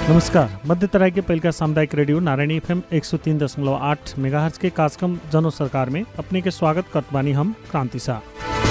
नमस्कार मध्य तराई के पहिलका सामुदायिक रेडियो नारायणी एफएम एक सौ तीन दशमलव आठ मेगा के कार्यक्रम जनो सरकार में अपने के स्वागत करत बानी हम क्रांति शाह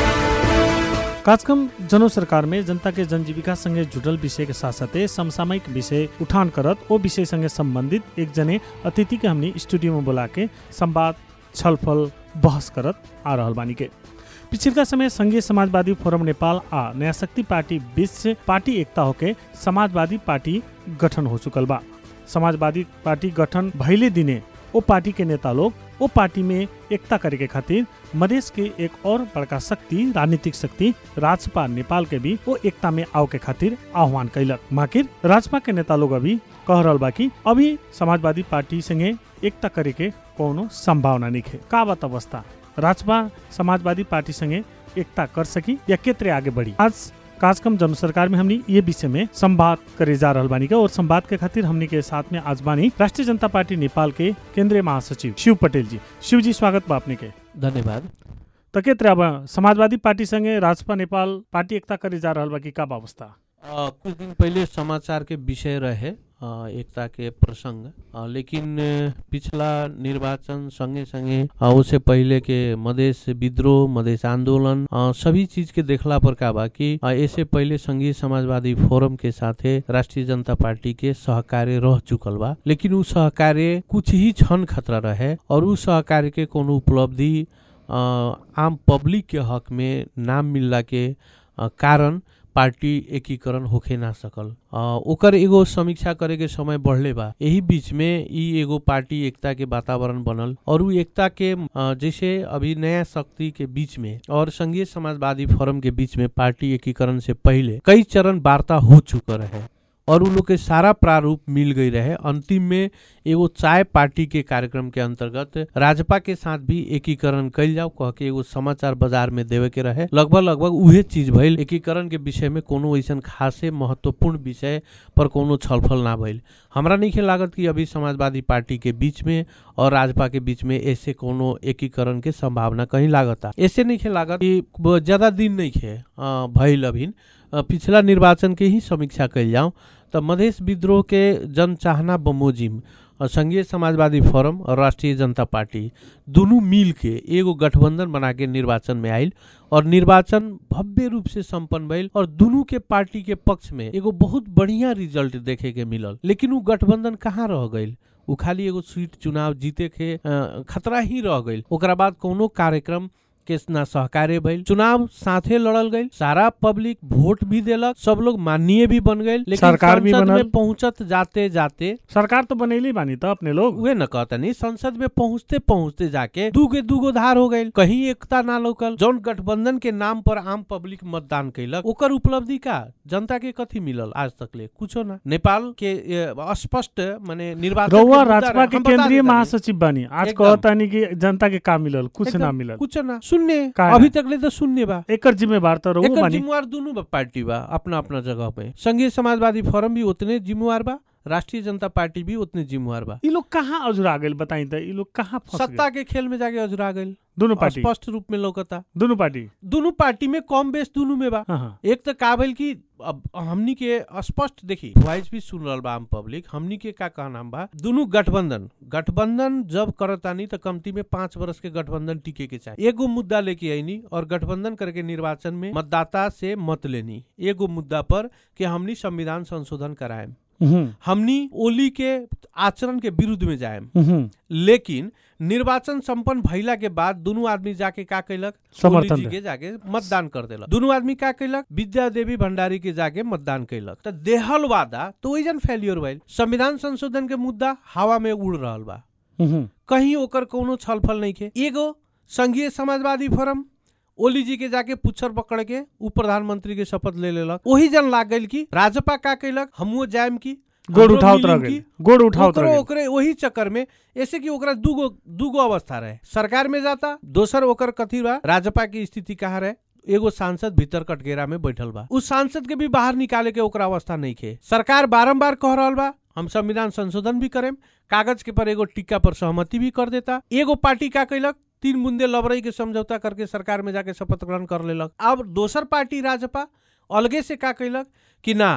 कार्यक्रम जनो सरकार में जनता के जनजीविका संगे जुड़ल विषय के साथ साथे समसामयिक विषय उठान करत ओ विषय संगे संबंधित एक जने अतिथि के हमनी स्टूडियो में बोला के संवाद छलफल बहस करत आ रहल बानी के पिछिलका समय संघीय समाजवादी फोरम नेपाल आ नया शक्ति पार्टी बीच से पार्टी एकता होके समाजवादी पार्टी गठन हो चुकल बा समाजवादी पार्टी गठन भइले दिने ओ पार्टी के नेता लोग ओ पार्टी में एकता करे के खातिर मधेश के एक और बड़का शक्ति राजनीतिक शक्ति राजपा नेपाल के भी वो एकता में आओ के खातिर आह्वान कैलक माकिर राजपा के नेता लोग अभी कह रहल बा कि अभी समाजवादी पार्टी संगे एकता करे के कोनो संभावना नहीं है का बात अवस्था राजपा समाजवादी पार्टी संगे एकता कर सकी या केतरे आगे बढ़ी आज कार्यक्रम जन सरकार में हमनी ये विषय में संवाद करे जा रहल बानी का और संवाद के खातिर हमनी के साथ में आज बानी राष्ट्रीय जनता पार्टी नेपाल के केंद्रीय महासचिव शिव पटेल जी शिव जी स्वागत बा अपने के धन्यवाद त केतरे अब समाजवादी पार्टी संगे राजपा नेपाल पार्टी एकता करे जा रहल बा कि का बा अवस्था अ, कुछ दिन पहले समाचार के विषय रहे अ, एकता के प्रसंग अ, लेकिन अ, पिछला निर्वाचन संगे संगे अ, उससे पहले के मधेश विद्रोह मधेश आंदोलन अ, सभी चीज के देखला पर का बा कि अ, इससे पहले संघीय समाजवादी फोरम के साथे राष्ट्रीय जनता पार्टी के सहकार्य रह चुकल बा लेकिन उ सहकार्य कुछ ही क्षण खतरा रहे और उ सहकार्य के कोनो उपलब्धि अ, आम पब्लिक के हक में नाम मिलला के अ, कारण पार्टी एकीकरण होखे ना सकल अ, ओकर एगो समीक्षा करे के समय बढ़ले बा यही बीच में ई एगो पार्टी एकता के वातावरण बनल और उ एकता के अ, जैसे अभी नया शक्ति के बीच में और संघीय समाजवादी फोरम के बीच में पार्टी एकीकरण से पहले कई चरण वार्ता हो चुका रहे और उ लोग के सारा प्रारूप मिल गई रहे अंतिम में एगो चाय पार्टी के कार्यक्रम के अंतर्गत राजपा के साथ भी एकीकरण कैल जाओ कह के एगो समाचार बाजार में देवे के रहे लगभग लगभग उहे चीज भइल एकीकरण के विषय में कोनो ऐसन खासे महत्वपूर्ण विषय पर कोनो छलफल ना भइल हमरा नहीं लागत कि अभी समाजवादी पार्टी के बीच में और राजपा के बीच में ऐसे कोनो एकीकरण के संभावना कहीं लागता ऐसे नहीं लागत कि ब- ज्यादा दिन नहीं खे अ, भइल अभी अ, पिछला निर्वाचन के ही समीक्षा कैल जाऊं त मधेश विद्रोह के जनचाहना बमोजिम अ, संघीय समाजवादी फोरम और राष्ट्रीय जनता पार्टी दुनू मिल के एगो गठबंधन बना के निर्वाचन में आयल और निर्वाचन भव्य रूप से संपन्न भइल और दुनू के पार्टी के पक्ष में एगो बहुत बढ़िया रिजल्ट देखे के मिलल लेकिन उ गठबंधन कहाँ रह गइल उ खाली एगो सीट चुनाव जीते के अ, खतरा ही रह गइल ओकरा बाद कोनो कार्यक्रम के ना सहकार्य भइल चुनाव साथे लड़ल गइल सारा पब्लिक वोट भी देलक सब लोग माननीय भी बन गइल लेकिन सरकार भी संसद बनल। में पहुंचत जाते जाते सरकार तो बनैली बानी त अपने लोग उहे न कहतनी संसद में पहुंचते पहुंचते जाके दूगे दूगो धार हो गइल कहीं एकता ना लोकल जौन गठबंधन के नाम पर आम पब्लिक मतदान कैलक ओकर उपलब्धि का जनता के कथी मिलल आज तक ले कुछो ना नेपाल के ए, स्पष्ट माने निर्वाचन के रउआ मुद्दा राजपा रहे। के हम बता केंद्रीय देतानी। महासचिव बानी आज एकदम। कहतानी कि जनता के का मिलल कुछ ना एकदम, मिलल कुछ ना शून्य का अभी ना? तक ले तो शून्य बा एकर जिम्मेवार त रउआ एकर बानी जिम्मेवार दुनू बा पार्टी बा अपना अपना जगह पे संघीय समाजवादी फोरम भी उतने जिम्मेवार बा राष्ट्रीय जनता पार्टी भी उतने जिम्मेवार बा ई लोग कहाँ अजुरा गेल बताई त ई लोग कहाँ फंस सत्ता के खेल में जाके अजुरा गइल दोनों पार्टी स्पष्ट रूप में लौकता दोनों पार्टी दोनों पार्टी में कम बेस दोनों में बा हाँ हाँ एक तो का भइल कि अब हमनी के स्पष्ट देखी वॉइस भी सुन रहल बा आम पब्लिक हमनी के का कहना बा दोनों गठबंधन गठबंधन जब करतानी तो कमती में पांच वर्ष के गठबंधन टिके के चाहिए एगो मुद्दा लेके आईनी और गठबंधन करके निर्वाचन में मतदाता से मत लेनी एगो मुद्दा पर कि हमनी संविधान संशोधन कराएम हम्म, हमनी ओली के आचरण के विरुद्ध में जाएम हम्म, लेकिन निर्वाचन संपन्न भइला के बाद दुनू आदमी जाके का कैलक समर्थन ओली जी दे। के जाके मतदान कर देलक दुनू आदमी का कैलक विद्या देवी भंडारी के जाके मतदान कैलक त देहल वादा तो ओइजन फेलियर भइल संविधान संशोधन के मुद्दा हवा में उड़ रहल बा हम्म, कहीं ओकर कोनो छलफल नहीं के एगो संघीय समाजवादी फोरम ओली जी के जाके पुच्छर पकड़ के उ प्रधानमंत्री के शपथ ले लेलक ओही जन लाग गइल की राजपा का कैलक हमहुओ जाएम की गोड़ हमरो उठावत मिलिम रह की, गेल गोड़ उठावत ओकरो रह गेल ओकरे वही चक्कर में ऐसे कि ओकरा दूगो दूगो अवस्था रहे सरकार में जाता दोसर ओकर कथी बा राजपा की स्थिति कहाँ रहे एगो सांसद भीतर कटघेरा में बैठल बा उस सांसद के भी बाहर निकाले के ओकरा अवस्था नहीं खे सरकार बारंबार कह रहल बा हम संविधान संशोधन भी करेम कागज के पर एगो टिक्का पर सहमति भी कर देता एगो पार्टी का कैलक तीन बुंदे लबरई के समझौता करके सरकार में जाके शपथ ग्रहण कर लेलक अब दोसर पार्टी राजपा अलगे से का कैलक कि ना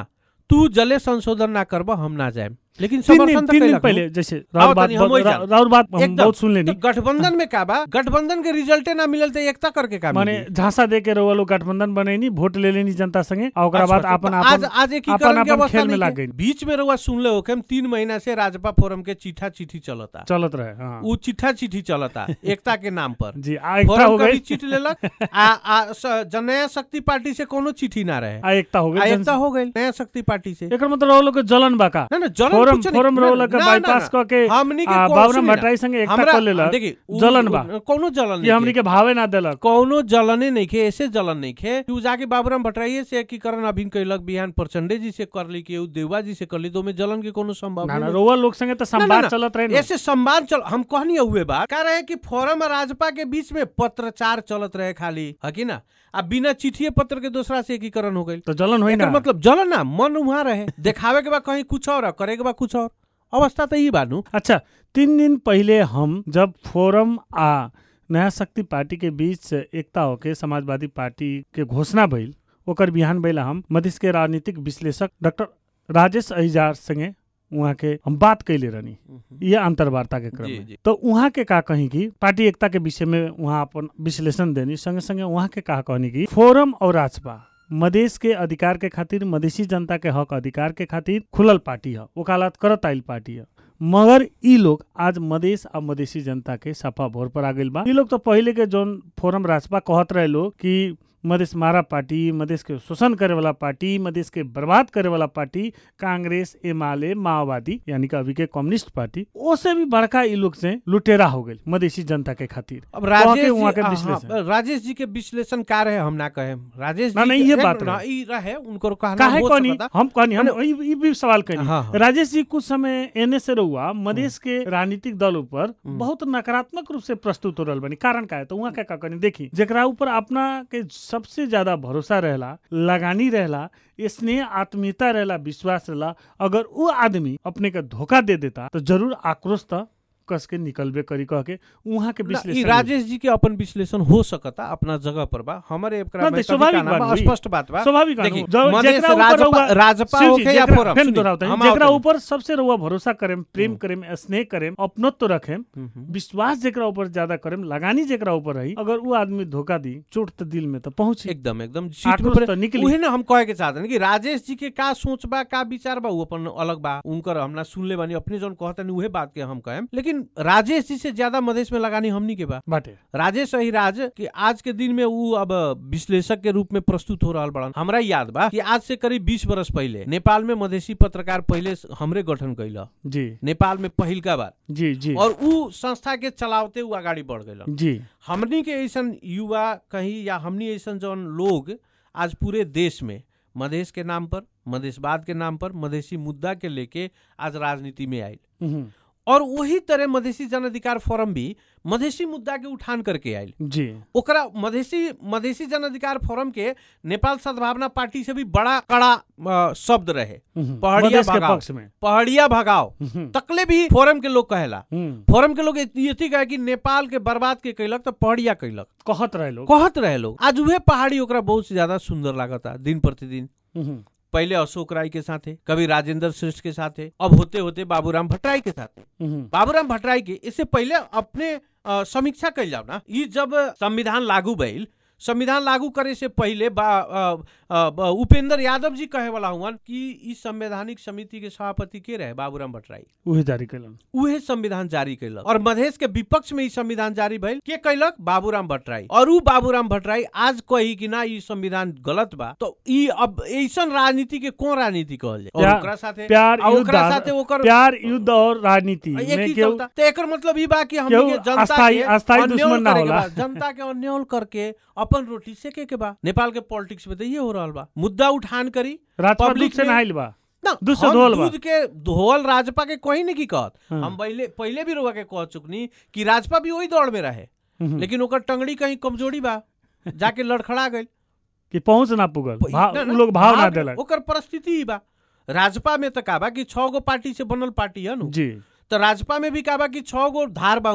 तू जले संशोधन ना करब हम ना जाए लेकिन तीन दिन समर्थन तो तीन दिन कैलक नु। पहले जैसे राउर बात तनी हम वही रा- जान। राउर बात हम एकदम। बहुत सुन लेनी तो गठबंधन में का बा गठबंधन के रिजल्टे ना मिलल तो एकता करके का माने मिली? झांसा दे के रउआ लोग गठबंधन बनैनी वोट ले लेनी जनता संगे और ओकरा बाद अच्छा, अपन तो आज अपन आज एकीकरण अपन के अपन अवस्था खेल में नहीं लाग के। गई। बीच में रउआ सुनले हो कि हम तीन महीना से राजपा फोरम के चिट्ठा चिट्ठी चलता चलत रहे हाँ उ चिट्ठा चिट्ठी चलता एकता के नाम पर जी आ एकता फोरम हो कभी गई चिट्ठी लेलक आ, आ स- ज- नया शक्ति पार्टी से कोनो चिट्ठी ना रहे आ एकता हो आ गई एकता हो गई नया शक्ति पार्टी से एकर मतलब रउआ लोग के जलन बा का ना ना जलन फोरम कुछ नहीं- फोरम ना, रउआ के ना, बाईपास ना, क के हमनी के आ, कौन बाबूराम सुनी ना, भट्टराई संगे एकता हमरा- कर लेलक देखी उ- जलन उ- बा कोनो जलन ये हमनी नहीं के भावे ना देलक कौनो जलने नहीं खे ऐसे जलन नहीं खे तू जाके बाबूराम भट्टराई से एकीकरण अभिन कैलक बिहान प्रचंडे जी से कर ली के उ देवा जी से कर ली तो में जलन के कोनो ना संभावना ना नहीं रउआ लोग संगे तो ना, संवाद ना। चलत रहे ना ऐसे संवाद चल हम कहनी हुए बात कह रहे हैं कि फोरम और राजपा के बीच में पत्रचार चलत रहे खाली है कि ना अब बिना चिट्ठी पत्र के दूसरा से एकीकरण हो गई तो जलन होई एकर ना मतलब जलन ना मन वहाँ रहे देखावे के बाद कहीं कुछ और आ, करे के बाद कुछ और अवस्था तो यही बानू अच्छा तीन दिन पहले हम जब फोरम आ नया शक्ति पार्टी के बीच एकता होके समाजवादी पार्टी के घोषणा भइल ओकर बिहान भइला हम मधेश के राजनीतिक विश्लेषक डॉक्टर राजेश अहिजार संगे उहाँ के हम बात कैले रहनी ये अंतर्वार्ता के क्रम जी, में जी। तो उहाँ के का कही कि पार्टी एकता के विषय में उहाँ अपन विश्लेषण देनी संगे संगे उहाँ के का कहनी कि फोरम और राजपा मधेश के अधिकार के खातिर मधेसी जनता के हक अधिकार के खातिर खुलल पार्टी है वकालत करत आइल पार्टी है मगर ई लोग आज मधेश आ मधेसी जनता के सफा भोर पर आ गइल बा ई लोग तो पहिले के जोन फोरम राजपा कहत रहे लोग कि मधेश मारा पार्टी मधेश के शोषण करे वाला पार्टी मधेश के बर्बाद करे वाला पार्टी कांग्रेस एमाले माओवादी यानी कि अभी के कम्युनिस्ट पार्टी ओसे भी बड़का ई लोग से लुटेरा हो गइल मधेसी जनता के खातिर अब वहाँ राजेश के- जी वहाँ के हाँ, विश्लेषण। राजेश जी के विश्लेषण का रहे हम ना कहे राजेश ना, जी नहीं, के- ये ना, बात ना, रहे। ई रहे उनको कहना काहे हो कहनी सकता। हम कहनी हम माने- ई ई भी सवाल कहनी हाँ, हाँ। राजेश जी कुछ समय एने से रहुआ मधेश के राजनीतिक दल ऊपर हम्म। बहुत नकारात्मक रूप से प्रस्तुत हो रहल बनी कारण का है तो वहाँ क्या का कहनी देखी जेकरा ऊपर अपना के सबसे ज्यादा भरोसा रहेला लगानी रहेला स्नेह आत्मीयता रहेला विश्वास रहेला अगर वो आदमी अपने के धोखा दे देता तो जरूर आक्रोश त कस के निकलबे करी कह के वहाँ के ना, ई विश्लेषण राजेश जी के अपन विश्लेषण हो सकता अपना जगह पर बा हमारे एकरा ना, में तो कभी स्वाभाविक कहना बा, बात हुई। स्पष्ट बात बा स्वाभाविक देखी, बात हो। जब- मधेश जेकरा ऊपर राजपा रहुआ- राजपा शिव जी, होके या जेकरा- फोरम फेन सुनी, दोहरावता हूं, हम जेकरा आवतनी। ऊपर सबसे रहुआ भरोसा करेम प्रेम हम्म। करेम स्नेह करेम अपनत्व रखेम हम्म, हम्म। विश्वास जेकरा ऊपर ज्यादा करेम लगानी जेकरा ऊपर रही अगर वो आदमी धोखा दी चोट तो दिल में तो पहुंची एकदम एकदम सीट आक्रोश पे तो निकली उहे ना हम कहे के चाहते कि राजेश जी के का सोच बा का विचार बा उ अपन अलग बा उनकर हमना सुनले बानी अपने जौन कहतनी उहे बात के हम कहेम लेकिन राजेश जी से ज्यादा मधेश में लगानी हमनी के बा बाटे राजेश अहिराज कि आज के दिन में उ अब विश्लेषक के रूप में प्रस्तुत हो रहल बड़न हमरा याद बा कि आज से करीब 20 बरस पहले नेपाल में मधेसी पत्रकार पहले हमरे गठन कैला जी नेपाल में पहिलका बार जी जी और उ संस्था के चलावते उ अगाडि बढ़ गइलन जी हमनी के ऐसन युवा कहीं या हमनी ऐसन जौन लोग आज पूरे देश में मधेश के नाम पर मधेशवाद के नाम पर मधेसी मुद्दा के लेके आज राजनीति में आयल हम्म, और वही तरह मधेसी जन अधिकार फोरम भी मधेसी मुद्दा के उठान करके आयल जी ओकरा मधेसी मधेसी जन अधिकार फोरम के नेपाल सद्भावना पार्टी से भी बड़ा कड़ा अ, शब्द रहे हम्म, पहाड़िया मधेश के भगाओ। पक्ष में पहाड़िया भगाओ हम्म, तकले भी फोरम के लोग कहेला हम्म, फोरम के लोग ये कहे कि नेपाल के बर्बाद के कैलक तो पहाड़िया कैलक कहत रहे लोग कहत रहे लोग आज उहे पहाड़ी ओकरा बहुत से ज्यादा सुंदर लागता दिन प्रतिदिन हम्म, पहले अशोक राय के साथे कभी राजेंद्र श्रेष्ठ के साथे अब होते होते बाबूराम भट्टराई के साथे हम्म, बाबूराम भट्टराई के इससे पहले अपने अ, समीक्षा कैल जाओ ना ई जब संविधान लागू भइल संविधान लागू करे से पहले बा अ, अ, ब- उपेंद्र यादव जी कहे वाला हुआ कि ई संवैधानिक समिति के सभापति के रहे बाबूराम भट्टराई उहे जारी कैलन उहे संविधान जारी कैलक और मधेश के विपक्ष में ई संविधान जारी भइल के कैलक बाबूराम भट्टराई और उ बाबूराम भट्टराई आज कही कि ना ई संविधान गलत बा तो ई अब ऐसन राजनीति के कौन राजनीति कहल जाए और प्यार- ओकरा साथे प्यार आ युद्ध ओकरा आ- साथे ओकर प्यार युद्ध और राजनीति एक में ही केहू चलता तो एकर मतलब ई बा कि हमनी केहू के जनता अस्थाई- के अस्थाई अन्योल दुश्मन ना करे के होला। बा। जनता के अन्योल करके अपन रोटी सेके के बा नेपाल के पॉलिटिक्स में तो ये हो रहल बा मुद्दा उठान करी राजपा public दूध से में- नहाइल बा ना दूध से हम धोअल बा। दूध के धोअल राजपा के कोई नहीं की कहत हाँ। हम पहले पहले भी रुआ के कह चुकनी कि राजपा भी वही दौड़ में रहे हम्म, लेकिन ओकर टंगड़ी कहीं कमजोरी बा जाके लड़खड़ा गई कि पहुंच ना पुगल भाव ना, उ ना, लोग भाव ना भाव- देलक ओकर परिस्थिति ही बा राजपा में तो का बा कि छह गो पार्टी से बनल पार्टी है नु जी तो राजपा में भी का बा कि छह गो धार बा उहाँ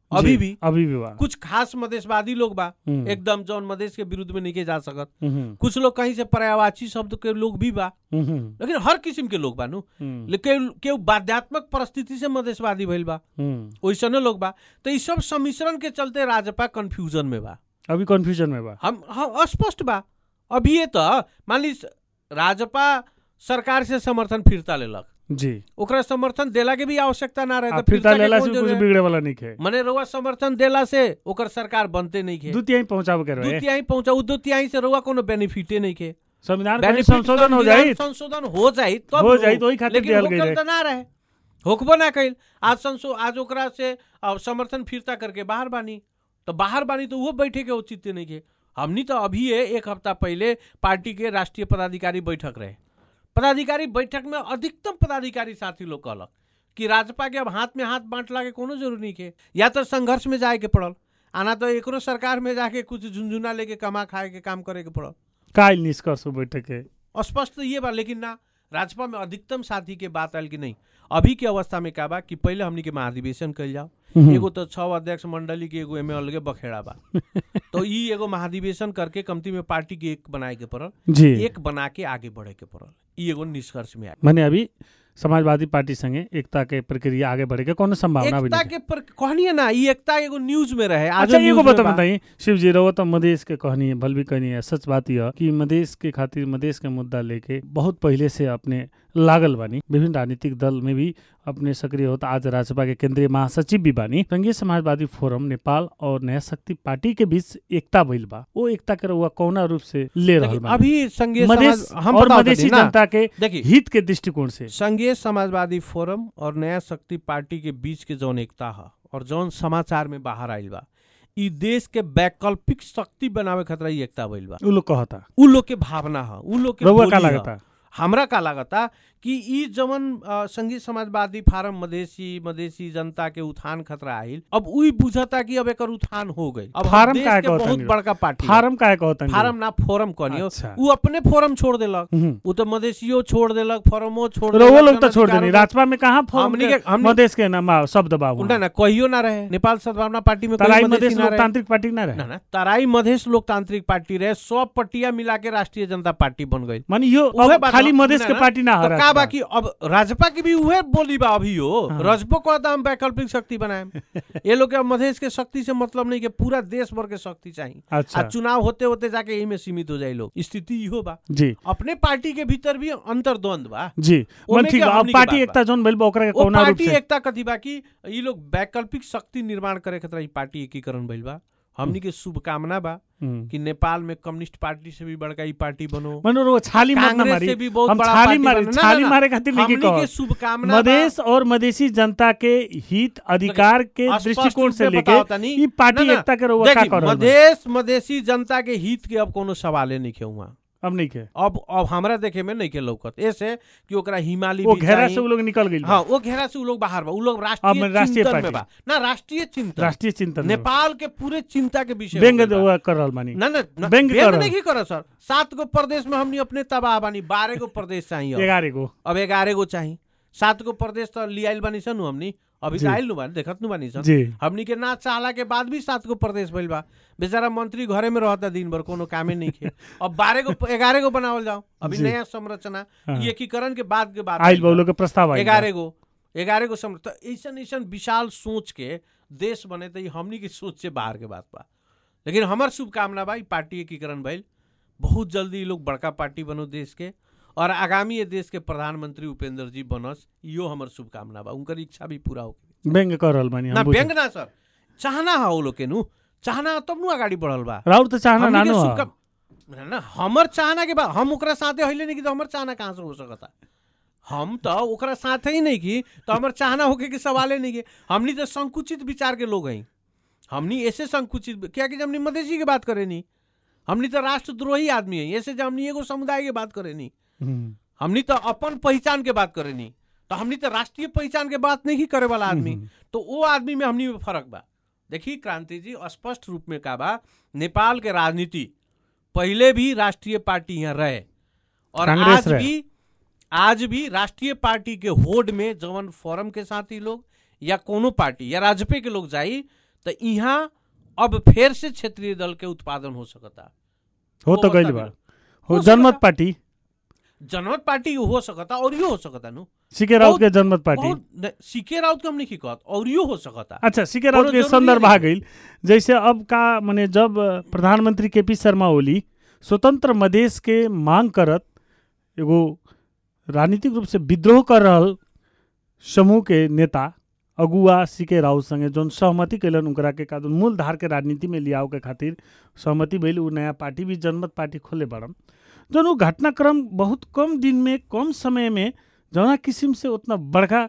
अभी जी, भी अभी भी बा कुछ खास मधेशवादी लोग बा हम्म, एकदम जौन मधेश के विरुद्ध में नहीं जा सकत हम्म, कुछ लोग कहीं से पर्यावाची शब्द के लोग भी बा हम्म, लेकिन हर किस्म के लोग बा नु हम्म, लेकिन केहू बाध्यात्मक परिस्थिति से मधेशवादी भइल बा हम्म। वैसने लोग बा तो ई सब सम्मिश्रण के चलते राजपा कंफ्यूजन में बा अभी कंफ्यूजन में बा हम हम स्पष्ट बा अभी ये तो मान ली राजपा सरकार से समर्थन फिरता लेलक जी ओकरा समर्थन देला के भी आवश्यकता ना रहे आ, तो फिरता फिरता के लेला कौन से कुछ जरूरत है? बिगड़े वाला नहीं है मने रउआ समर्थन देला से ओकर सरकार बनते नहीं के दू तिहाई पहुंचावे के दू रहे तिहाई पहुंचाऊ दू तिहाई से रउआ कोनो बेनिफिटे नहीं के संविधान कहीं बेनिफिट संशोधन हो संविधान जाई संशोधन हो जाई तब हो नु। जाई तो ओही खातिर लेकिन दिहल गई होकल रहे त ना रहे होकबो ना कइल आज संसो आज ओकरा से अब समर्थन फिरता करके बाहर बानी तो बाहर बानी तो वो बैठे के औचित्य नहीं के हमनी तो अभी है एक हफ्ता पहले पार्टी के राष्ट्रीय पदाधिकारी बैठक रहे पदाधिकारी बैठक में अधिकतम पदाधिकारी साथी लोग कहलक कि राजपा के अब हाथ में हाथ बांटला के कोनो जरूरी नहीं के या तो संघर्ष में जाए के पड़ल आना तो एकरो सरकार में जाके कुछ झुंझुना लेके कमा खाए के काम करे के पड़ल काल निष्कर्ष हो बैठक के स्पष्ट तो ये बा लेकिन ना राजपा में अधिकतम साथी के बात आयल कि नहीं अभी के अवस्था में का बा कि पहले हमनी के महाधिवेशन कल जाओ एगो तो छह अध्यक्ष मंडली के एगो एमे अलगे बखेड़ा बा तो ई एगो महाधिवेशन करके कमती में पार्टी के एक बनाए के पड़ल जी एक बना के आगे बढ़े के पड़ल ई एगो निष्कर्ष में आ माने अभी समाजवादी पार्टी संगे एकता के प्रक्रिया आगे बढ़े के कोनो संभावना भी एकता नहीं के पर कहनी है ना ई एकता एगो न्यूज में रहे आज अच्छा एगो बता बताई शिव जी रहो तो मधेश के कहनी है भल भी कहनी है सच बात यह कि मधेश के खातिर मधेश के मुद्दा लेके बहुत पहले से अपने लागल बानी विभिन्न राजनीतिक दल में भी अपने सक्रिय होता आज राज्यसभा के केंद्रीय महासचिव भी बानी संघीय समाजवादी फोरम नेपाल और नया शक्ति पार्टी के बीच एकता भइल बा वो एकता के रउआ कौना रूप से ले रहल बानी अभी संघीय मधेश समाज हम और बताओ मधेसी तनी ना। जनता के देखिए हित के दृष्टिकोण से संघीय समाजवादी फोरम और नया शक्ति पार्टी के बीच के जौन एकता है और जौन समाचार में बाहर आइल बा ई देश के वैकल्पिक शक्ति बनावे खतरा ई एकता भइल बा उ लोग कहता उ लोग के भावना है उ लोग के रउआ का बोली ह। लागता हमरा का लागता कि ई जवन अ, संघीय समाजवादी फारम मधेसी मधेसी जनता के उत्थान खतरा आइल अब उई बुझता कि अब एकर उत्थान हो गई अब हम फारम देश काहे के कहता बहुत नहीं? बड़का पार्टी फारम काहे कहता फारम ना फोरम कहनियो अच्छा। उ अपने फोरम छोड़ देलक हम्म। उ तो मधेसियो छोड़ देलक फोरमो छोड़ रउआ देलक, लोग तो छोड़ जनाधिकारों देनी को- राजपा में कहाँ फोरम हमनी के के- हमनी- मधेश के नाम आ, शब्द बाबू उनका ना कहियो ना रहे नेपाल सद्भावना पार्टी में कोई तराई मधेसी मधेश ना रहे लोकतांत्रिक पार्टी ना ना रहे ना तराई मधेश लोकतांत्रिक पार्टी रहे सब पट्टिया मिला के राष्ट्रीय जनता पार्टी बन गई माने यो उहे अब बात खाली ना- मधेश ना- के ना, पार्टी ना तो हो का राजपा। बा कि अब राजपा की भी उहे बोली बा अभी हो हाँ। रजबो को हम वैकल्पिक शक्ति बनाए ये लोग के अब मधेश के शक्ति से मतलब नहीं कि पूरा देश भर के शक्ति चाहिए अच्छा आ चुनाव होते होते जाके यही में सीमित हो जाए लोग स्थिति इहो बा जी अपने पार्टी के भीतर भी अंतर्द्वंद बा जी मन ओमे ठीक के बा अब हमनी के पार्टी बात एकता जोन भइल बा ओकरा के वो कौना रूप पार्टी से एकता कथी बा कि ये लोग वैकल्पिक शक्ति निर्माण करे खातिर ई पार्टी एकीकरण भइल बा हमनी के शुभकामना बा हम्म। कि नेपाल में कम्युनिस्ट पार्टी से भी बड़का ई पार्टी बनो मनो रो छाली मत ना कांग्रेस मारी से भी बहुत हम बड़ा छाली पार्टी मारे बनो। ना, छाली ना, ना। मारे खातिर नहीं हमनी कहो के शुभकामना बा। मधेश और मधेसी जनता के हित अधिकार के स्पष्ट दृष्टिकोण रूप से से लेके बताओ तनी। ई पार्टी ना, ना, एकता के रउआ का देखी, कर रहल बा? मधेश मधेसी जनता के हित के अब कोनो सवाले नहीं के हुआ अब नहीं के अब अब हमरा देखे में नहीं के लौकत ऐसे कि ओकरा हिमालय वो भी घेरा चाही। से उ लोग निकल गइल बा। हाँ वो घेरा से उ लोग बाहर बा उ लोग अब राष्ट्रीय राष्ट्रीय चिंतन में पार्टी। बा ना राष्ट्रीय चिंतन राष्ट्रीय चिंतन में। नेपाल के पूरे चिंता के विषय व्यंग हो गइल बा। हुआ कर रहल बानी ना ना ना, व्यंग व्यंग करल। नहीं करो सर सात गो प्रदेश में हमनी अपने तबाह बानी बारह गो प्रदेश चाहिए अब। एगारह गो अब ग्यारह गो चाहिए सात गो प्रदेश तो लियाइल बानी सन हमनी अभी जी। तो आइल नु बानी देखत नु बानी सन जी हमनी के ना चाहला के बाद भी सात गो प्रदेश भइल बा बेचारा मंत्री घरे में रहता दिन भर कोनो कामे नहीं खे अब बारह गो ग्यारह गो बनावल जाओ अभी जी। नया संरचना हाँ। ये एकीकरण के बाद के बाद आइल बा उ लोग के प्रस्ताव आइल बा। ग्यारह गो ग्यारह गो सम- तो ऐसन ऐसन विशाल सोच के देश बने तो ई हमनी की सोच से बाहर के बात बा लेकिन हमार शुभकामना बा ई पार्टी एकीकरण भइल बहुत जल्दी ई लोग बड़का पार्टी बनो देश के और आगामी ये देश के प्रधानमंत्री उपेंद्र जी बनस इहो हमर शुभकामना बा उनकर इच्छा भी पूरा हो व्यंग कर रहल बानी ना हम बुझे। व्यंग ना सर चाहना है वो लोग के नु चाहना तब नु अगाडि बढ़ल बा राउर तो चाहना हमनी के नानो ह। शुभकाम- ना, ना हमर चाहना के बा हम ओकरा साथे हइले नहीं कि तो हमर चाहना कहाँ से हो सकता हम तो ओकरा साथे ही नहीं की तो हमर चाहना होके के सवाले नहीं के हमनी तो संकुचित विचार के लोग हैं हमनी ऐसे संकुचित क्या कि हमनी मधेसी के बात करे नहीं हमनी तो राष्ट्रद्रोही आदमी है ऐसे जब हमनी एगो समुदाय के बात करे नहीं हम्म। हमनी तो अपन पहचान के बात करे नहीं तो हमनी तो राष्ट्रीय पहचान के बात नहीं करे वाला आदमी हम्म। तो वो आदमी में हमनी में फर्क बा देखिए क्रांति जी स्पष्ट रूप में का बा नेपाल के राजनीति पहले भी राष्ट्रीय पार्टी यहाँ रहे और कांग्रेस आज रहे। भी आज भी राष्ट्रीय पार्टी के होड में जवन फोरम के साथी लोग या कोनो पार्टी या राजपे के लोग जाई तो यहाँ अब फिर से क्षेत्रीय दल के उत्पादन हो सकता हो तो वो गइल बता बा दिलो। हो हो जनमत सकता। पार्टी जनमत पार्टी हो सकता और यो हो सकता नु सीके राउत बहुत- के जनमत पार्टी बहुत न- सीके राउत के हम नहीं कहत और यो हो सकता अच्छा सीके राउत बड़ो के जरूरी संदर्भ आ है। गई जैसे अब का माने जब अ, प्रधानमंत्री के पी शर्मा ओली स्वतंत्र मधेश के मांग करत एगो राजनीतिक रूप से विद्रोह कर रहल समूह के नेता अगुआ सीके राउत संगे जौन सहमति कैलन उनकरा के का मूल धार के राजनीति में लियाओ के खातिर सहमति भइल उ नया पार्टी भी जनमत पार्टी खोले बड़न जौन उ घटनाक्रम बहुत कम दिन में कम समय में जौना किस्म से उतना बड़का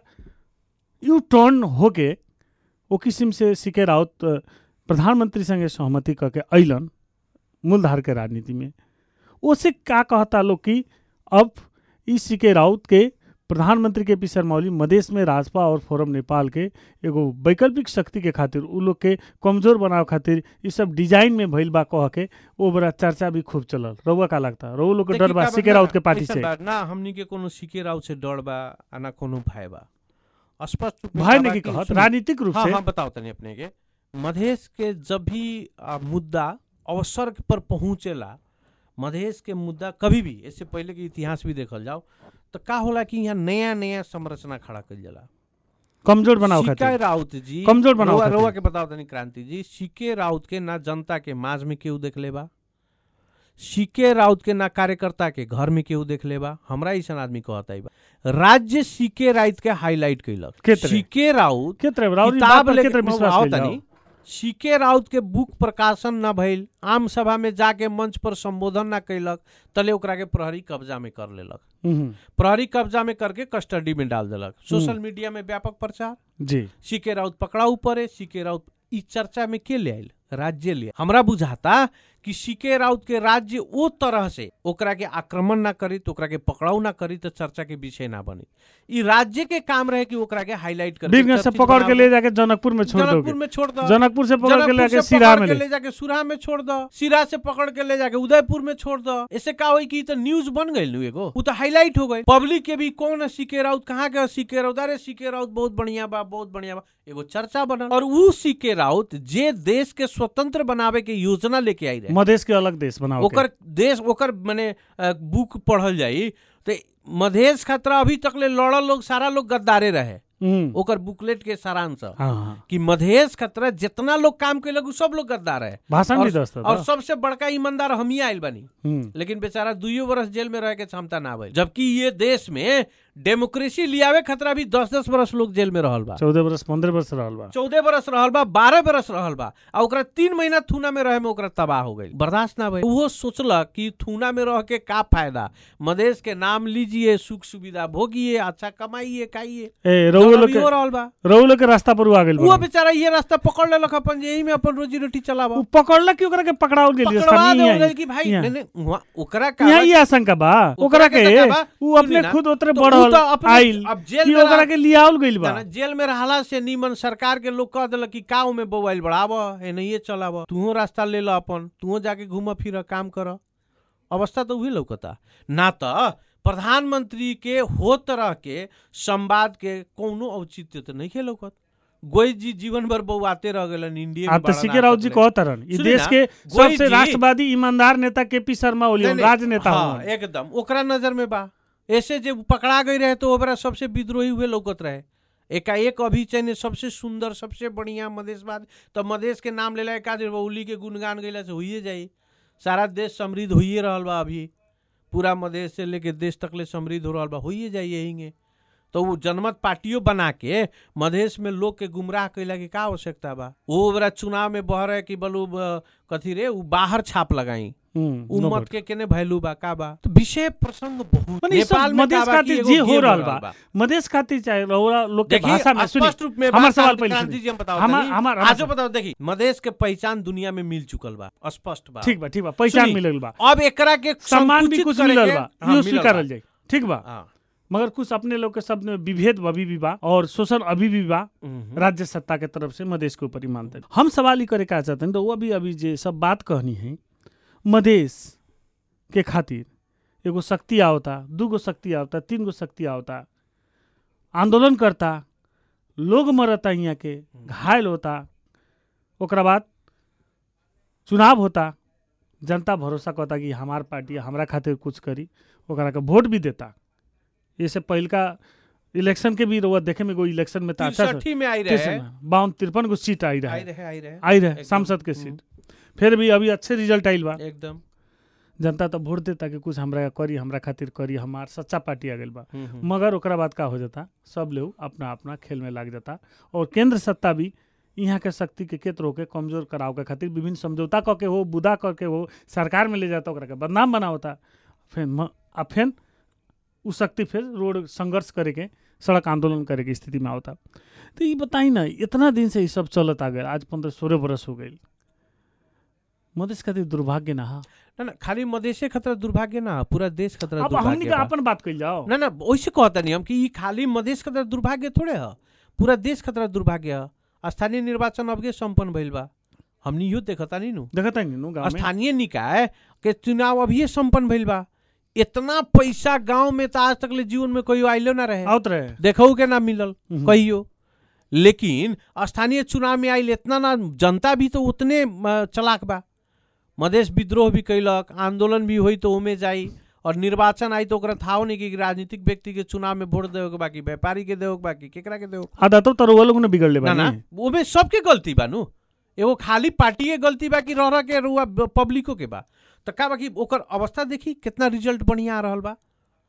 यू टर्न होके ओ किस्म से सीके राउत अ, प्रधानमंत्री संगे सहमति करके अइलन मूलधार के राजनीति में ओसे का कहता लोग कि अब ई सीके राउत के प्रधानमंत्री के पी शर्मा ओली मधेश में राजपा और फोरम नेपाल के एगो वैकल्पिक शक्ति के खातिर उ लोग के कमजोर बनावे खातिर ई सब डिजाइन में भइल बा कह के ओ बड़ा चर्चा भी खूब चलल रउआ का लगता रउआ लोग के डर बा देखी का सीके बा राउत के ना, पार्टी ऐसन से बा, ना हमनी के कोनो सीके राउत से डर बा आ ना कोनो भय बा स्पष्ट रूप में भाई का ने बा की कि कहत सुनी, राजनीतिक रूप हाँ से हाँ बताओ तनी अपने के मधेश के जब भी आ, मुद्दा अवसर पर पहुंचेला मधेश के मुद्दा कभी भी इससे पहले के इतिहास भी देखल जाओ तो का होला कि यहाँ नया नया संरचना खड़ा कइल जाला कमजोर बनाओ सीके खातिर राउत जी कमजोर बनाओ रउआ- खातिर। रउआ के बताओ तनी क्रांति जी सीके राउत के ना जनता के माज में केहू देख लेबा सीके राउत के ना कार्यकर्ता के घर में केहू देख लेबा हमरा ऐसा आदमी कहता ही बा राज्य सीके राउत के हाईलाइट के कैलक तरह? सीके राउत के तरह राउत ई किताब बात पर के लेके तरह म- विश्वास आओ कइल जाओ? तनी सीके राउत के बुक प्रकाशन न भइल आम सभा में जाके मंच पर संबोधन न कैलक तले ओकरा के प्रहरी कब्जा में कर लेलक हम्म, प्रहरी कब्जा में करके कस्टडी में डाल देलक सोशल मीडिया में व्यापक प्रचार जी सीके राउत पकड़ाऊ पड़े सीके राउत ई चर्चा में के ले आयल राज्य ले हमरा बुझाता कि सीके राउत के राज्य ओ तरह से ओकरा के आक्रमण ना करी तो ओकरा के पकड़ाऊ ना करी तो चर्चा के विषय ना बनी ई राज्य के काम रहे कि ओकरा के हाईलाइट कर बीरगंज से पकड़ के ले जाके जनकपुर में छोड़ जनकपुर दोगे में छोड़ दो जनकपुर से पकड़ के जनकपुर ले से जाके सिरा पकड़ में के ले ले जाके सुरा में छोड़ दो सिरा से पकड़ के ले जाके उदयपुर में छोड़ दो ऐसे का होई कि ई तो न्यूज बन गई नु एगो वो तो हाईलाइट हो गई पब्लिक के भी कौन है सीके राउत कहाँ के है सीके राउत अरे सीके राउत बहुत बढ़िया बा बहुत बढ़िया बा एगो चर्चा बनल और उ सीके राउत जे देश के स्वतंत्र बनावे के योजना लेके आई रहे मधेश के अलग देश बनाओ ओकर देश ओकर माने अ, बुक पढ़ल जाई तो मधेश खतरा अभी तक ले लड़ल लोग सारा लोग गद्दारे रहे ओकर बुकलेट के सारांश ह। हाँ हाँ कि मधेश खतरा जितना लोग काम कैलक उ सब लोग गद्दार है भाषण भी और, दस्त और सबसे बड़का ईमानदार हम ही आयल बनी हम्म लेकिन बेचारा दुइयो बरस जेल में रह के क्षमता ना भइल जबकि ये देश में डेमोक्रेसी लियावे खतरा भी दस दस बरस लोग जेल में रहल बा चौदह वर्ष पंद्रह वर्ष रहल बा चौदह बरस रहल बा बारह बरस रहल बा आ ओकरा तीन महीना थूना में रहे में ओकरा तबाह हो गई बर्दाश्त ना भइल वो सोचलक कि थूना में रह के का फायदा मधेश के नाम लीजिए सुख सुविधा भोगिए अच्छा कमाइए खाइए ए जौन रउआ लोग अभी हो के रहल बा रउआ लोग के रास्ता पर उ आ गेल वो बा बेचारा ये रास्ता पकड़ लेलक अपन यही में अपन रोजी रोटी चलावा उ पकड़ला कि ओकरा के पकड़ाओल गेल पकड़वा रास्ता में देवल यहाँ गइल कि भाई यहाँ। नहीं नहीं वहाँ- ओकरा का यहाँ ई आशंका बा ओकरा के का बा? उ सुनी अपने ना, खुद उतरे तो उ बढ़ल तो अपने- आइल अब जेल कि में ओकरा रह- के लियाओल गइल बा ना, जेल में रहला से नीमन सरकार के लोग कह दिलक कि काऊ में बोवाइल बढ़ाव है नहीं चलाव तूहो रास्ता ले लो अपन तूहो जाके घूम फिर काम कर अवस्था तो उही लौकता ना तो प्रधानमंत्री के हो तरह के संवाद के कोनो औचित्य तो नहीं लौकत गोई जी जीवन भर बउआते रह गलन इंडिया आप तो सीके राउत जी कहत रहन ई सुनी देश ना, के गोई सबसे जी- राष्ट्रवादी ईमानदार नेता के पी शर्मा ओली नहीं, नहीं, राजनेता हाँ, हुआ एकदम ओकरा नजर में बा ऐसे जे पकड़ा गई रहे तो ओकरा सबसे विद्रोही हुए लौकत रहे एकाएक अभी चाहिए सबसे सुंदर सबसे बढ़िया मधेशवाद तो मधेश के नाम लेला का जे बउली के गुणगान गैला से होइए जाई सारा देश समृद्ध होइए रहल बा अभी पूरा मधेश से लेके देश तक ले समृद्ध हो रहल बा होइए जाई यही तो वो जनमत पार्टियों बना के मधेश में लोग के गुमराह कैला के का आवश्यकता बा वो ओकरा चुनाव में बह रहे कि बलू अ, कथी रे उ बाहर छाप लगाई हम्म, उ नो मत वोट। के केने वैल्यू बा का बा तो विषय प्रसंग बहुत मने ई सब नेपाल में मधेश का बा कि खातिर एगो जे हो गेम रहल बा मधेश खातिर चाहे रउरा लोग के देखिए भाषा में सुनी स्पष्ट रूप में हमार बात सवाल क्रांति- पहले क्रांति सुनी। जी हम बताओ हमार- तनी। हमार- आजो हमार- बताओ देखी मधेश के पहचान दुनिया में मिल चुकल बा स्पष्ट बा ठीक बा ठीक बा पहचान सुनी, मिलल बा अब एकरा के सम्मान भी संकुचित कुछ करे मिलल के- बा हाँ, यो मिलल स्वीकारल बा। जाई ठीक बा हाँ, मगर कुछ अपने लोग के शब्द में विभेद अभी भी बा और शोषण अभी भी बा हम्म, राज्य सत्ता के तरफ से मधेश के ऊपर ही मानते हैं हम सवाल ही करे का चाहते हैं तो वो अभी अभी जे सब बात कहनी है मधेश के खातिर एगो शक्ति आवता दूगो शक्ति आवता तीन गो शक्ति आवता आंदोलन करता लोग मरता यहाँ के घायल होता ओकरा बाद चुनाव होता जनता भरोसा करता कि हमार पार्टी हमरा खातिर कुछ करी ओकरा के वोट भी देता इससे पहिलका इलेक्शन के भी रउआ देखे में एगो इलेक्शन में तो अच्छा से तिरसठी में आई रहे बावन तिरपन गो सीट आई आई रहे रहे आई रहे आई रहे एकदम। सांसद के हम्म। सीट फिर भी अभी अच्छे रिजल्ट आइल बा एकदम जनता तो वोट देता कि कुछ हमरा करी हमरा खातिर करी हमार सच्चा पार्टी आ गइल बा हम्म, हम्म। मगर ओकरा बाद का हो जाता सब लोग अपना अपना खेल में लाग जाता और केंद्र सत्ता भी यहाँ के शक्ति के केतरो के कमजोर कराव के खातिर विभिन्न समझौता क के हो बुदा क के हो सरकार में ले जाता ओकरा के बदनाम बनावता फिर म, आ फिर उ शक्ति फिर रोड संघर्ष करे के सड़क आंदोलन करे के स्थिति में आवता तो ये बताई ना इतना दिन से ये सब चलत आ गए आज पंद्रह सोलह बरस हो गई मधेश खातिर दुर्भाग्य ना हा ना ना खाली मधेशे खतरा दुर्भाग्य ना पूरा देश खतरा अब हमनी दुर्भाग्य का बा। अपन बात कइल जाओ ना ना वैसे कहता नहीं हम कि ई खाली मधेश खतरा दुर्भाग्य थोड़े ह पूरा देश खतरा दुर्भाग्य ह स्थानीय निर्वाचन अबके संपन्न भइल बा हमनी यो देखता नहीं नु देखता नहीं नु गाँव में स्थानीय निकाय के चुनाव अभी संपन्न भइल बा इतना पैसा गांव में तो आज तक ले जीवन में कोई आइलो ना रहे आवत रहे देखो के ना मिलल हम्म। कहियो लेकिन स्थानीय चुनाव में आइल इतना ना जनता भी तो उतने अ, चलाक बा मधेश विद्रोह भी कैलक आंदोलन भी हुई तो ओमे जाई और निर्वाचन आई तो ओकरा थाहो नहीं कि राजनीतिक व्यक्ति के चुनाव में वोट देवे के बाकी व्यापारी के देवे के बाकी केकरा के देवे आदतो तो वो लोग ने बिगड़ ले ना ना ओमे सबके गलती बा नु एगो खाली पार्टी के गलती बा कि रह रह के रुआ पब्लिको के बा तो का बा कि ओकर अवस्था देखी कितना रिजल्ट बढ़िया आ रहल बा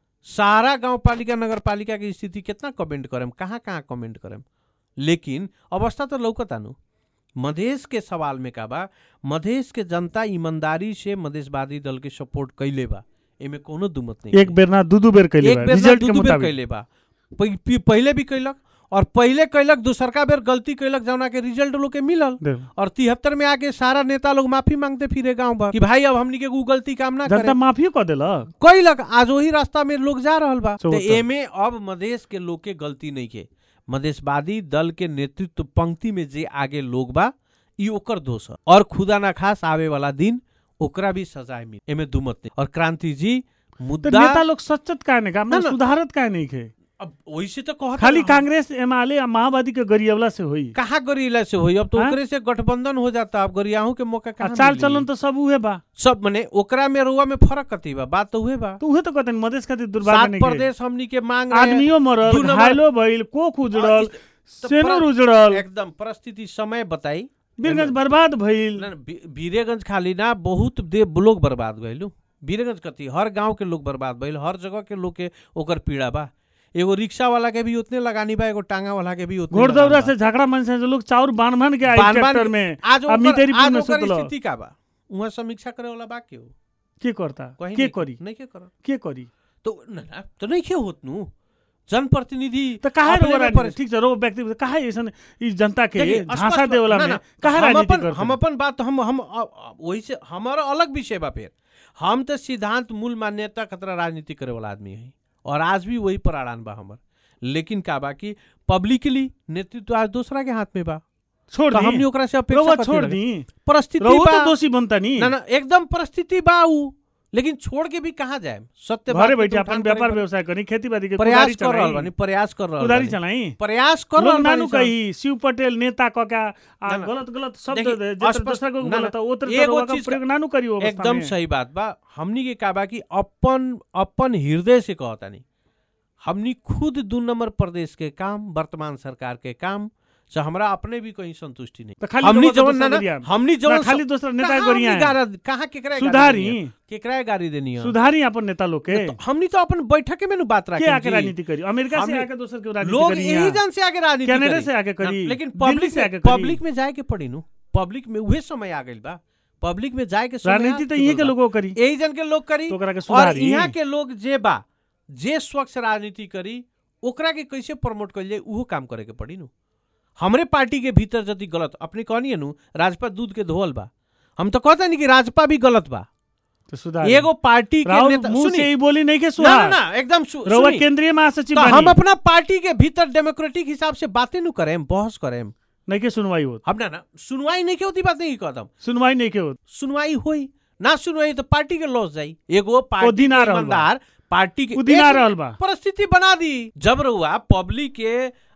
सारा गांव पालिका नगर पालिका की स्थिति कितना कमेंट करेम कहाँ कहाँ कमेंट करेम लेकिन अवस्था तो लौकता नु मधेश के सवाल में का बा मधेश के जनता ईमानदारी से मधेशवादी दल के सपोर्ट कैले बा एमे कोनो दुमत नहीं एक बेर ना दू दू बेर कैले एक बा बेर ना रिजल्ट दू के दू बेर मुताबिक कैले बा पहि- पि- पहिले भी कैलक और पहिले कैलक दूसरका बेर गलती कैलक जौना के रिजल्ट लोग के मिलल देख, और तिहत्तर में आके सारा नेता लोग माफी मांगते फिरे गांव भर कि भाई अब हमनी के उ गलती काम ना जनता करे माफियो क देलक कैलक आज वही रास्ता में लोग जा रहल बा तो चौहत्तर। एमे अब मधेश के लोग के गलती नहीं के मधेशवादी दल के नेतृत्व पंक्ति में जे आगे लोग बा ई ओकर दोष ह और खुदा ना खास आवे वाला दिन ओकरा भी सजाए मिल एमे दुमत नहीं और क्रांति जी तो मुद्दा नेता लोग सच्चत काहे नहीं काम ना, ना। सुधारत काहे नहीं खे अब वैसे तो कहत खाली ना, कांग्रेस एमआलए आ माओवादी के गरियवला से होई कहाँ गरिला से होई अब तो हाँ? ओकरे से गठबंधन हो जाता अब गरियाहू के मौका आ कहाँ चाल मिली? चलन तो सब उहे बा सब मने ओकरा में रुआ में फर्क कथी बा बात तो उहे बा तो उहे तो कहते हैं, मधेश खातिर दुर्भाग्य सात नहीं खे प्रदेश हमनी के मांग रहे आदमियों मरल दू नंबर- घायलो भइल कोख उजड़ल तो सेनुर पर- उजड़ल एकदम परिस्थिति समय बताई बीरगंज बर्बाद भइल ना, ना, बी- वीरेगंज खाली ना बहुत दे लोग बर्बाद भइलु वीरेगंज कथी हर गांव के लोग बर्बाद भइल हर जगह के लोग के ओकर पीड़ा बा एगो रिक्शा वाला के भी उतने लगानी बा एगो टांगा वाला के भी उतने घोड़दौड़ा लगानी से झगड़ा मन से जो लोग चाउर बांध बांध के आई बान- बान ट्रैक्टर के- में बा। आज अब ओकर मितेरीपुर आज में ओकर सुतलो। स्थिति का बा उहाँ समीक्षा करे वाला बा के हो के करता कहीं के नहीं- करी नहीं के कर के करी तो ना ना तो नहीं के होत नु जनप्रतिनिधि तो काहे अपने रो में राजनीति परिस- ठीक छ रो व्यक्ति काहे ऐसन ई जनता के देखिए, झांसा स्पष्ट- देवला ना, में ना, काहे हम राजनीति अपन करते हम अपन बात हम हम अ- अ- वही से हमारा अलग विषय बा फिर हम तो सिद्धांत मूल मान्यता खतरा राजनीति करे वाला आदमी है और आज भी वही पर अड़ान बा हमर लेकिन का बा कि पब्लिकली नेतृत्व आज दूसरा के हाथ में बा छोड़ तो हमनी दी ओकरा से अपेक्षा रउआ कथी छोड़ रहे? दी परिस्थिति रउआ बा तो दोषी बनता नी ना ना एकदम परिस्थिति बा उ लेकिन छोड़ के भी कहाँ जाए सत्य बात घरे के बैठे तो अपन उठान व्यापार करे व्यवसाय करी खेती बाड़ी के पड़- प्रयास कर रहल चलाई बानी प्रयास कर रहल कुदारी बानी। चलाई प्रयास कर लोग रहल नानू बानी कही शिव पटेल नेता क का आ ना, ना। गलत गलत शब्द देखिए, दे जेतर स्पष्ट- दूसरा को ना, ना, गलत है ओतर एगो रउआ का चीज का- प्रयोग नानू करी वो अवस्था एकदम में। सही बात बा हमनी के का बा कि अपन अपन हृदय से कहतानी हमनी खुद दू नंबर प्रदेश के काम वर्तमान सरकार के काम से हमरा अपने भी कहीं संतुष्टि नहीं तो खाली हमनी रउआ के जवन दोसर ना ना गरिया। हमनी ना, जवन खाली दूसरा नेता कहाँ गरिया हमनी गारा- कहाँ केकरा सुधारी केकरा गाड़ी देनी है सुधारी अपन नेता लोग के तो हमनी तो अपन बैठक में नु बात के रखे आके राजनीति करी अमेरिका से हमने- आके दोसर के राजनीति लोग करी यही यहाँ। जन से आगे राजनीति कनाडा करी। से आके ना, करी लेकिन दिल्ली पब्लिक से आके में करी। पब्लिक में जाए के पड़ी नु पब्लिक में उहे समय आ गइल बा पब्लिक में जाए के समय राजनीति आ तो यही चुकल के बा। लोगों करी यही जन के लोग करी तो ओकरा के और सुधारी यहाँ के लोग जे बा जे स्वच्छ राजनीति करी ओकरा के कैसे प्रमोट कइल जाए उहो काम करे के पड़ी नु हमरे पार्टी के भीतर यदि गलत अपने कहनी नु राजपा दूध के धोवल बा हम तो कहता नहीं कि राजपा भी गलत बा तो सुधारी एगो पार्टी के राहुल नेता मुंह सुनी से ही बोली नहीं के ना सुधार ना ना एकदम सु, रउआ सुनी केंद्रीय महासचिव तो हम बानी अपना पार्टी के भीतर डेमोक्रेटिक हिसाब से बातें नु करें बहस करें नहीं के सुनवाई हो हम ना ना सुनवाई नहीं के होती बात नहीं कदम सुनवाई नहीं के हो सुनवाई हुई ना सुनवाई तो पार्टी के लॉस जाई एगो पार्टी दिन आ के रहल बा। ईमानदार पार्टी के उ दिन आ एक रहल बा परिस्थिति बना दी जब रहुआ पब्लिक के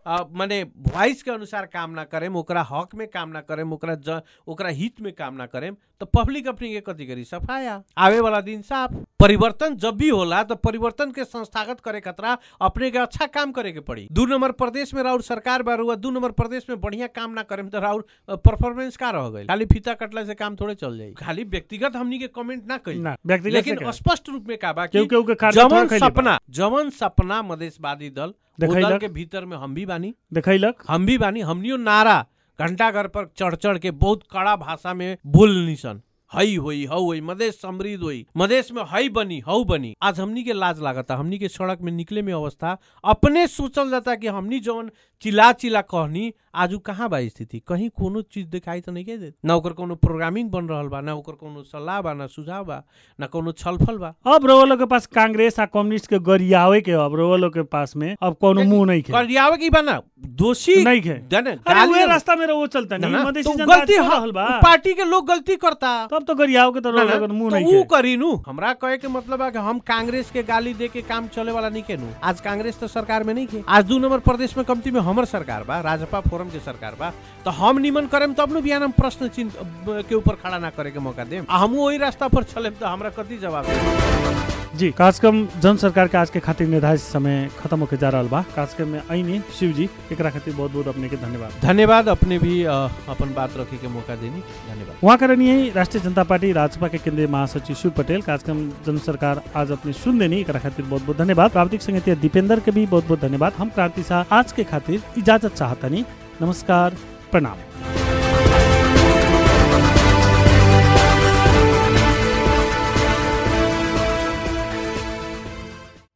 अ, माने वॉइस के अनुसार काम ना करेम ओकरा हक में काम ना करेम ओकरा ज, ओकरा हित में काम ना करेम तो पब्लिक अपने के कथी करी सफाया आवे वाला दिन साफ परिवर्तन जब भी होला तो परिवर्तन के संस्थागत करे खतरा अपने के अच्छा काम करे के पड़ी दू नंबर प्रदेश में राउर सरकार बा रुआ दू नंबर प्रदेश में बढ़िया काम ना करेम तो राउर परफॉर्मेंस का रह गई खाली फीता कटला से काम थोड़े चल जाई खाली व्यक्तिगत हमनी के कमेंट ना करी ना व्यक्तिगत लेकिन से क्या? स्पष्ट रूप में का बा कि केहू केहू के कार्य थोड़ा जवन कैले बा। सपना जवन सपना मधेशवादी दल वो देखैलक। दल के भीतर में हम भी बानी देखैलक हम भी बानी हमनियो नारा घंटा घर पर चढ़ चढ़ के बहुत कड़ा भाषा में बोलनी सन हई होई हऊ होई मधेश समृद्ध होई मधेश में हई बनी हऊ बनी आज हमनी के लाज लागता हमनी के सड़क में निकले में अवस्था अपने सोचल जाता कि हमनी जवन चिल्ला चिल्ला कहनी आज उ कहाँ बा स्थिति कहीं कोनो चीज दिखाई तो नहीं के दे ना ओकर कोनो प्रोग्रामिंग बन रहल बा ना ओकर कोनो सलाह बा ना सुझाव बा ना कोनो छलफल बा अब रउआ लोग के पास कांग्रेस आ कम्युनिस्ट के गरियावे के अब रउआ लोग के पास में अब कोनो मुंह नहीं खे करियावे की बा ना दोषी नहीं खे जाने, अरे गाली- उहे रास्ता में रउआ चलता ना, नहीं ना, मधेसी तो जनता गलती आज कर ह- रहल बा पार्टी के लोग गलती करता तब तो गरियाव के तो ना, रउआ ना, लोग के मुंह तो नहीं ऊ खे करी नु हमरा कहे के मतलब है कि हम कांग्रेस के गाली दे के काम चले वाला नहीं के नु आज कांग्रेस तो सरकार में नहीं के आज दू नंबर प्रदेश में कमती में हमर सरकार बा राजपा फोरम के सरकार बा तो हम निमन करेम तब नु बिहान हम प्रश्न चिन्ह के ऊपर खड़ा ना करे के मौका देम आ हमहू वही रास्ता पर चलेम तो हमरा कति जवाब देम जी कार्यक्रम जन सरकार के आज के खातिर निर्धारित समय खत्म होके जा रहल बा कार्यक्रम में आईनी शिव जी एकरा खातिर बहुत बहुत अपने के धन्यवाद धन्यवाद अपने भी अ, अपन बात रखे के मौका देनी धन्यवाद वहाँ करनी राष्ट्रीय जनता पार्टी राजपा के केंद्रीय महासचिव शिव पटेल कार्यक्रम जन सरकार आज अपने सुन देनी एकरा खातिर बहुत बहुत धन्यवाद प्राविधिक संगीत दीपेंद्र के भी बहुत बहुत धन्यवाद हम क्रांति शाह आज के खातिर इजाजत चाहतनी नमस्कार प्रणाम